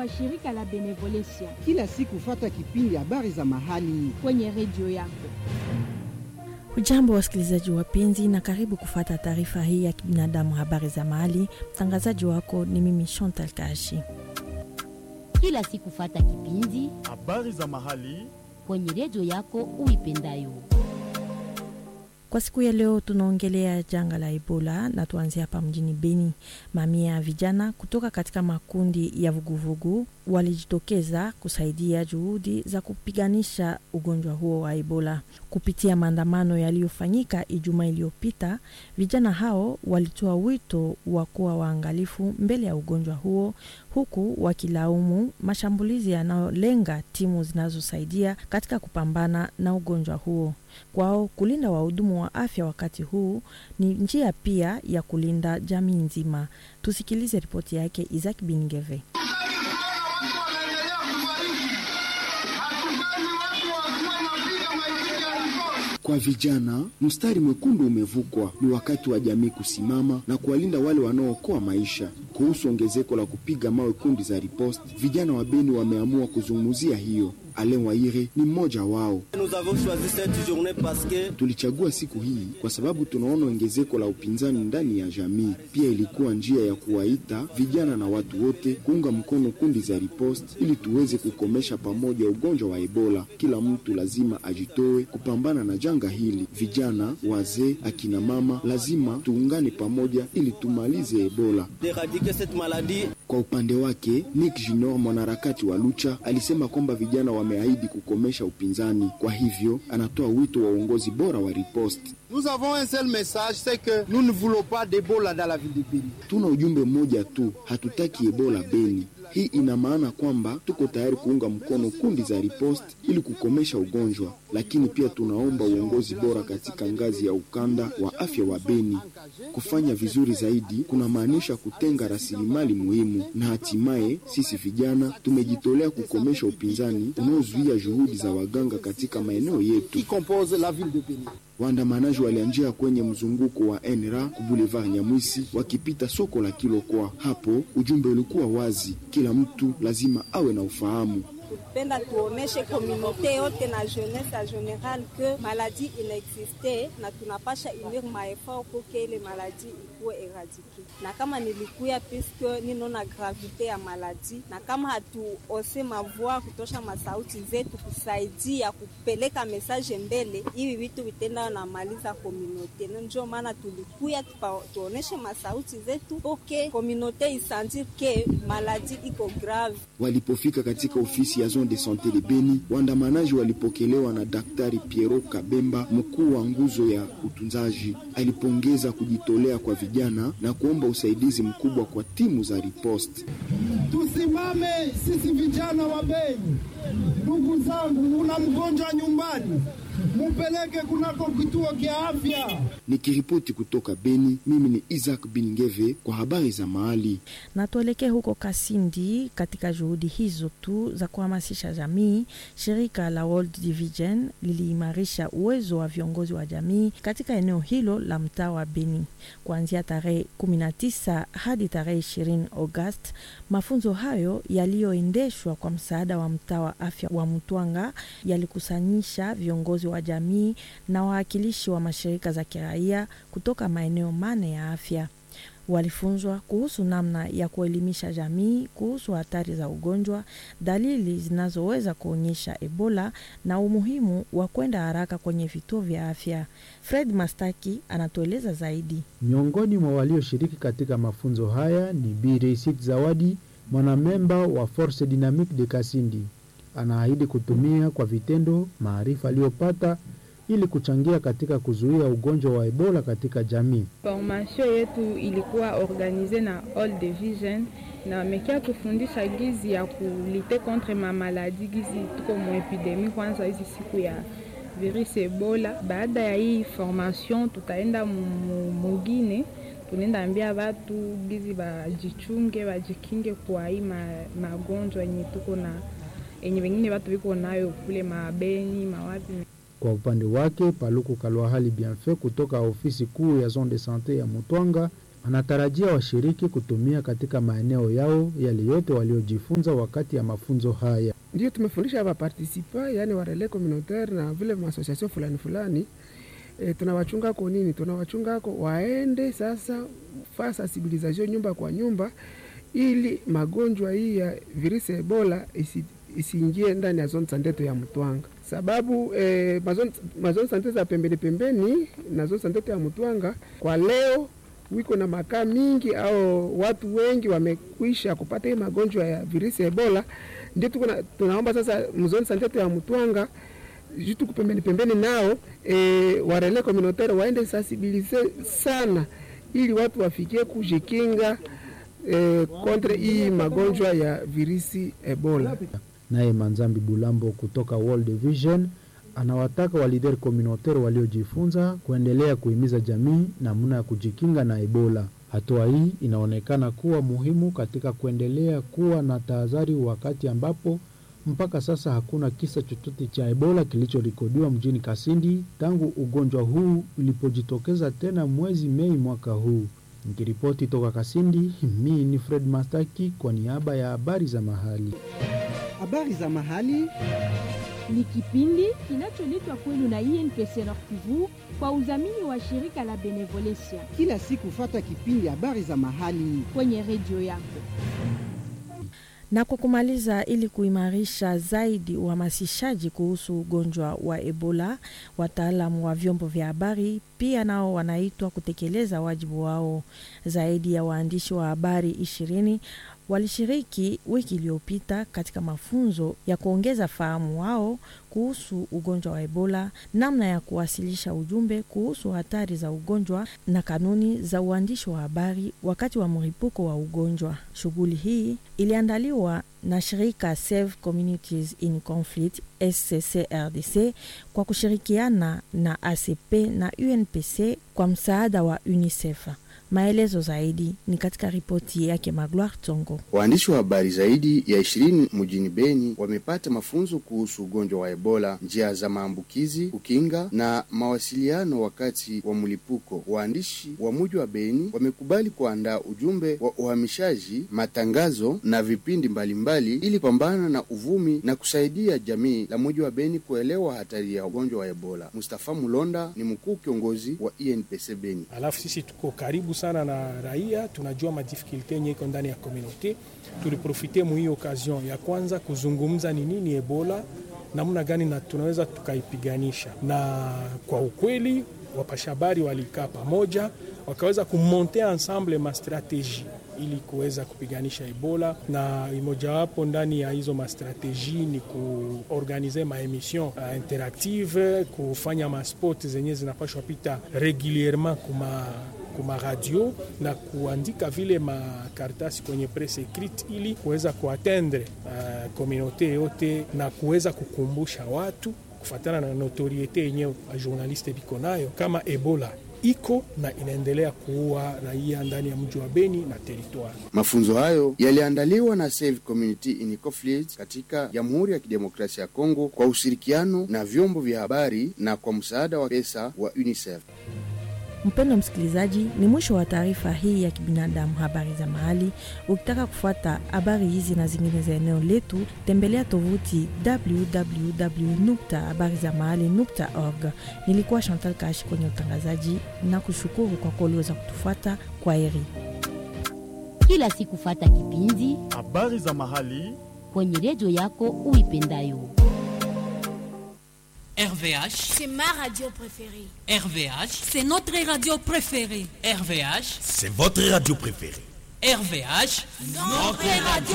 wa shirika la Benevolencia Kila siku fata kipindi habari za mahali. kwenye redio yako. Hujambo wasikilizaji wapenzi, na karibu kufata taarifa hii ya kibinadamu, habari za mahali. Mtangazaji wako ni mimi Chantal Kashi. kila siku fata kipindi habari za mahali kwenye redio yako uipendayo. Kwa siku ya leo tunaongelea janga la Ebola na tuanzie hapa mjini Beni. Mamia ya vijana kutoka katika makundi ya vuguvugu walijitokeza kusaidia juhudi za kupiganisha ugonjwa huo wa Ebola kupitia maandamano yaliyofanyika Ijumaa iliyopita. Vijana hao walitoa wito wa kuwa waangalifu mbele ya ugonjwa huo, huku wakilaumu mashambulizi yanayolenga timu zinazosaidia katika kupambana na ugonjwa huo. Kwao kulinda wahudumu wa afya wakati huu ni njia pia ya kulinda jamii nzima. Tusikilize ripoti yake Isaac Bingeve. Kwa vijana, mstari mwekundu umevukwa. Ni wakati wa jamii kusimama na kuwalinda wale wanaookoa maisha. Kuhusu ongezeko la kupiga mawe kundi za riposte, vijana wa Beni wameamua kuzungumzia hiyo. Alen Waire ni mmoja wao. Nous avons choisi cette journée parce que Tulichagua siku hii kwa sababu tunaona ongezeko la upinzani ndani ya jamii. Pia ilikuwa njia ya kuwaita vijana na watu wote kuunga mkono kundi za riposte ili tuweze kukomesha pamoja ugonjwa wa Ebola. Kila mtu lazima ajitoe kupambana na janga hili. Vijana, wazee, akina mama, lazima tuungane pamoja ili tumalize Ebola. d'éradiquer cette maladie. Kwa upande wake Nick Junior, mwanaharakati wa Lucha, alisema kwamba vijana wameahidi kukomesha upinzani. Kwa hivyo anatoa wito wa uongozi bora wa riposte. Nous avons un seul message, c'est que nous ne voulons pas d'Ebola dans la ville de Béni. Tuna ujumbe mmoja tu, hatutaki Ebola Beni. Hii ina maana kwamba tuko tayari kuunga mkono kundi za riposte ili kukomesha ugonjwa, lakini pia tunaomba uongozi bora katika ngazi ya ukanda wa afya wa Beni. Kufanya vizuri zaidi kunamaanisha kutenga rasilimali muhimu, na hatimaye sisi vijana tumejitolea kukomesha upinzani unaozuia juhudi za waganga katika maeneo yetu. Qui compose la ville de Béni. Waandamanaji walianjia kwenye mzunguko wa NRA ku Boulevard Nyamwisi wakipita soko la Kilokwa. Hapo ujumbe ulikuwa wazi, kila mtu lazima awe na ufahamu. penda tuoneshe komunote yote na jeunesse ya general ke maladi inaexiste na tunapasha unir maefort poke ile maladi ikuwe eradike, na kama nilikuya puisque ninona gravite ya maladi, na kama hatuose mavua kutosha masauti zetu kusaidia kupeleka message mbele, hivi vitu vitenda namaliza komunote. Njo maana tulikuya tupa- tuoneshe masauti zetu poke komunote isandir ke maladi iko grave. Walipofika katika ofisi ya zone de sante de Beni, waandamanaji walipokelewa na Daktari Piero Kabemba, mkuu wa nguzo ya utunzaji. Alipongeza kujitolea kwa vijana na kuomba usaidizi mkubwa kwa timu za riposte. Tusimame sisi vijana wa Beni. Ndugu zangu, una mgonjwa nyumbani, mupeleke kunako kituo kya afya. Nikiripoti kutoka Beni, mimi ni Isaac Bingeve kwa habari za mahali. na tuelekee huko Kasindi. Katika juhudi hizo tu za kuhamasisha jamii, shirika la World Division liliimarisha uwezo wa viongozi wa jamii katika eneo hilo la mtaa wa Beni kuanzia tarehe 19 hadi tarehe 20 Agosti. Mafunzo hayo yaliyoendeshwa kwa msaada wa mtaa wa afya wa Mtwanga yalikusanyisha viongozi wa jamii na wawakilishi wa mashirika za kiraia kutoka maeneo mane ya afya walifunzwa kuhusu namna ya kuelimisha jamii kuhusu hatari za ugonjwa, dalili zinazoweza kuonyesha Ebola na umuhimu wa kwenda haraka kwenye vituo vya afya. Fred Mastaki anatueleza zaidi. Miongoni mwa walioshiriki katika mafunzo haya ni Bi Reisit Zawadi, mwanamemba wa Force Dynamique de Kasindi. Anaahidi kutumia kwa vitendo maarifa aliyopata ili kuchangia katika kuzuia ugonjwa wa Ebola katika jamii. Formation yetu ilikuwa organize na All Division na wamekia tufundisha gizi ya kulite contre ma maladi, gizi tuko mu epidemi kwanza hizi siku ya virus Ebola. Baada ya hii formation, tutaenda mu- mugine tunaenda ambia watu gizi bajichunge bajikinge kwa hii ma- magonjwa yenye tuko na yenye wengine watu viko nayo kule mabeni mawapi Kwa upande wake Paluku Kalwahali Bienfait kutoka ofisi kuu ya zone de sante ya Mutwanga Anatarajia washiriki kutumia katika maeneo yao yale yote waliojifunza wakati ya mafunzo haya. Ndio tumefundisha wapartisipa, yani warele communautaire na vile maasosiasio fulani fulani. E, tunawachunga ko nini? Tunawachunga ko waende sasa fa sensibilisation nyumba kwa nyumba, ili magonjwa hii ya virusi ya Ebola isi isiingie ndani ya zone santeto ya Mtwanga, sababu eh, mazone, mazone sante za pembeni pembeni na zone santeto ya Mtwanga kwa leo wiko na makaa mingi au watu wengi wamekwisha kupata hii magonjwa ya virusi ya Ebola. Ndio tuko tunaomba sasa mzone santeto ya Mtwanga jitu pembeni pembeni nao e, warele communautaire waende sensibilize sana, ili watu wafikie kujikinga e, kontre hii magonjwa ya virusi Ebola. Naye Manzambi Bulambo kutoka World Vision anawataka walider communautaire waliojifunza kuendelea kuhimiza jamii namna ya kujikinga na Ebola. Hatua hii inaonekana kuwa muhimu katika kuendelea kuwa na tahadhari, wakati ambapo mpaka sasa hakuna kisa chochote cha Ebola kilichorekodiwa mjini Kasindi tangu ugonjwa huu ulipojitokeza tena mwezi Mei mwaka huu. Nikiripoti toka Kasindi, mimi ni Fred Mastaki kwa niaba ya habari za mahali. Habari za mahali ni kipindi kinacholetwa kwenu na INPC Nord Kivu kwa udhamini wa shirika la Benevolencia. Kila siku fata kipindi habari za mahali kwenye redio yako. Na kwa kumaliza, ili kuimarisha zaidi uhamasishaji kuhusu ugonjwa wa Ebola, wataalamu wa vyombo vya habari pia nao wanaitwa kutekeleza wajibu wao. Zaidi ya waandishi wa habari ishirini walishiriki wiki iliyopita katika mafunzo ya kuongeza fahamu wao kuhusu ugonjwa wa Ebola, namna ya kuwasilisha ujumbe kuhusu hatari za ugonjwa na kanuni za uandishi wa habari wakati wa mlipuko wa ugonjwa. Shughuli hii iliandaliwa na shirika Save Communities in Conflict SCCRDC kwa kushirikiana na ACP na UNPC kwa msaada wa UNICEF. Maelezo zaidi ni katika ripoti yake Magloire Tongo. Waandishi wa habari zaidi ya ishirini mjini Beni wamepata mafunzo kuhusu ugonjwa wa Ebola, njia za maambukizi, kukinga na mawasiliano wakati wa mlipuko. Waandishi wa mji wa Beni wamekubali kuandaa ujumbe wa uhamishaji, matangazo na vipindi mbalimbali ili pambana na uvumi na kusaidia jamii la mji wa Beni kuelewa hatari ya ugonjwa wa Ebola. Mustafa Mulonda ni mkuu kiongozi wa INPC Beni. Alafu sisi tuko karibu sana na raia, tunajua madifikulte yenye iko ndani ya komunote. Tuliprofite mu hii occasion ya kwanza kuzungumza ni nini Ebola, namna gani na tunaweza tukaipiganisha, na kwa ukweli wapasha habari walikaa pamoja wakaweza kumonte ensemble mastrategie ili kuweza kupiganisha Ebola, na mojawapo ndani ya hizo mastrateji ni kuorganize maemission uh, interactive, kufanya maspot zenye zinapashwa pita regulierement kuma kuma radio na kuandika vile makaratasi kwenye presse écrite ili kuweza kuatendre uh, komunote yote na kuweza kukumbusha watu kufatana na notoriete yenyewe journaliste biko nayo kama Ebola iko na inaendelea kuua raia ndani ya mji wa Beni na teritwari. Mafunzo hayo yaliandaliwa na Save Community in Conflict katika Jamhuri ya Kidemokrasia ya Kongo kwa ushirikiano na vyombo vya habari na kwa msaada wa pesa wa UNICEF. Mpendo msikilizaji, ni mwisho wa taarifa hii ya kibinadamu, habari za mahali. Ukitaka kufuata habari hizi na zingine za eneo letu, tembelea tovuti www habari za mahali org. Nilikuwa Chantal Kashi kwenye utangazaji na kushukuru kwa kuwa uliweza kutufuata. Kwa heri. Kila siku fata kipindi habari za mahali kwenye redio yako uipendayo. RVH, c'est ma radio préférée. RVH, c'est notre radio préférée. RVH, c'est votre radio préférée. RVH, notre radio